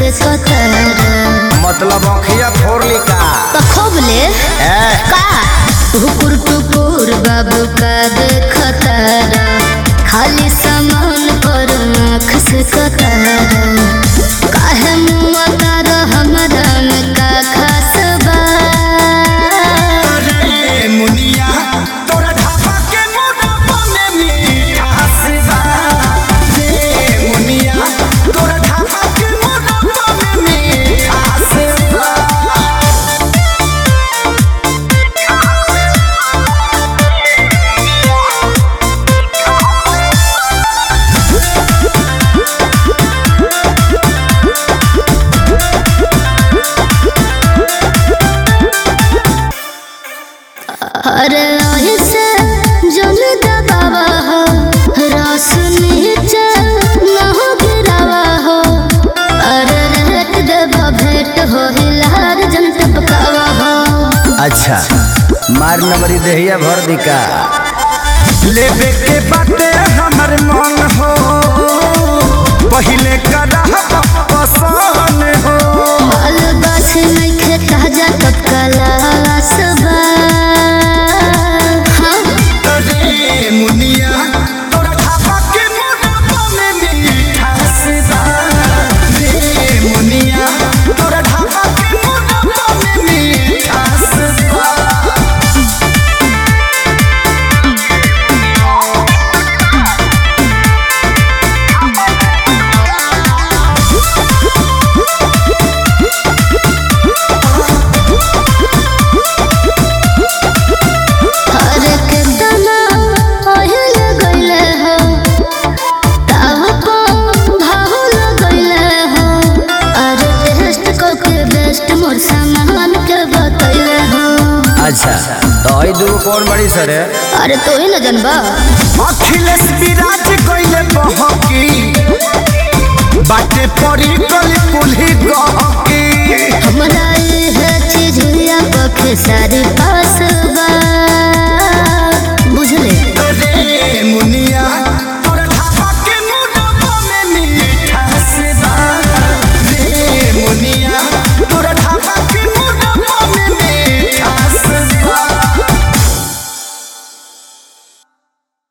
से कतरा मतलब अखिया फोड़ली का पखोबले ए का हुकुर टुकुर बाबू का देखतारा खाली सामान पर आँख से कतरा काहे मुआ तारा हमरा में का खास बा रे मुनिया तोरा ढाबा के मोटापा में मिठास बा रे मुनिया तोरा ढाबा के मोटापा में मिठास बा अरे ऐसे जन दबावा हो रस नीचे न हो गिरावा हो अरे रेट देवा भेंट हो हिलार जन टपकावा हो अच्छा मार नंबरी देहिया भर दिका लेबे के बाटे हमर मन हो पहिले करा पसंद हो माल गाछ नइखे ताजा टपकाला सबा हाँ रे मुनिया तोरा ढाबा के मोटापा में मिठास बा रे मुनिया तोरा ढाबा के मोटापा में मिठास बा अरे केतना ओहिल गइले हो ताव को भाहुल गइले हो अरे टेस्ट को के बेस्ट मोर सामान के बतइले हो अच्छा तो आई दूगो कौन बड़ी सर है अरे तो ही न जनबा अखिलेश विराज कइले बहकी बाटे पड़ी गली कुल्ही गहकी हमरा ये चीज या पखे सारी पास